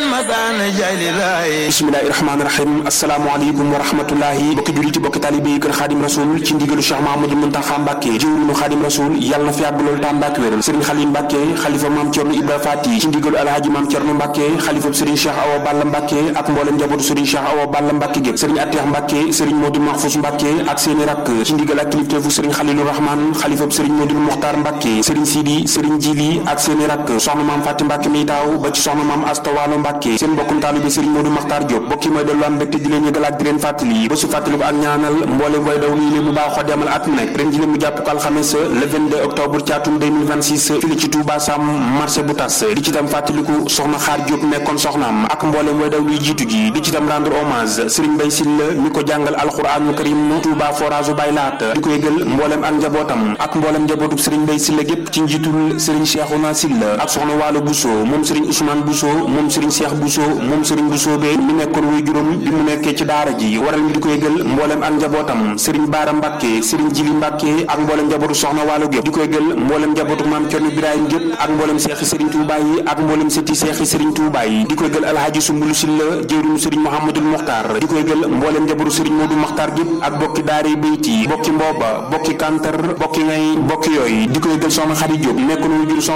bismillahi rahmaani rahim asalaamaaleykum wa rahmatullahi bokki jullit yi bokki taalibe yi kër xaadim rasul ci ndigalu cheikh mahamadou muntaxa mbàkke jëwriñu xaadim rasul yàlla na fi yàgg loolu tam mbàkke wéral sëriñ xalim mbàkke xalifa maam cerno ibra faati ci ndigalu alhaaji maam cerno mbàkke xalifa sëriñ cheikh awa balla mbàkke ak mboolem njabootu sëriñ cheikh awa balla mbàkke gépp sëriñ atteex mbàkke sëriñ moodu mahfous mbàkke ak seeni rakk ci ndigal ak kilifteefu sëriñ xalilu rahman xalifa sëriñ moodu muxtaar mbàkke sëriñ sidi sëriñ jili ak seeni rakk soxna maam fàtti mbàkke mi taaw ba ci soxna maam astawaalo mbàkke seen mbokkum taalibe sëriñ moodu maxtaar Diop bokki mooy dellu am mbégte di leen yëgal ak di leen fàttali ba su fàttali ko ak ñaanal mboolem way daw lii bu baaxoo demal at mu nekk ren ji mu jàpp ko alxames le 22 octobre ci atum 2026 fii ci Touba Sam marché bu tas di ci tam fàttaliku soxna xaar Diop nekkoon soxnaam ak mboolem way daw luy jiitu ji di ci tam rendre hommage Serigne Bay Silla mi ko jàngal alxuraanul karim Touba forage bay laat di ko yëgal mboolem ak njabootam ak mboolem njabootu Serigne Bay Silla gépp ci njiitul Serigne Cheikhouna Silla ak soxna Waalo Bousso moom Serigne Ousmane Bousso moom Serigne Cheikh Bousso moom Serigne Bousso be mi nekkoon wuy juróom bi mu nekkee ci daara ji waral mi di ko yëgal mboolem ak njabootam sëriñ baara mbàkke sëriñ jili mbàkke ak mboolem njabootu soxna waalo gépp di ko yëgal mboolem njabootu maam cerno birahim gépp ak mboolem seexi sëriñ tuubaa yi ak mboolem sëti seexi sëriñ tuubaa yi di ko yëgal alhaaji sumbulu silla jëwriñu sëriñ mouhamadul muxtaar di ko yëgal mboolem njabootu sëriñ moodu muxtaar gépp ak bokki daari bayti bokki mbooba bokki kantar bokki ngay bokki yooyu di ko yëgal soxna xari jóob nekkoon wuy jur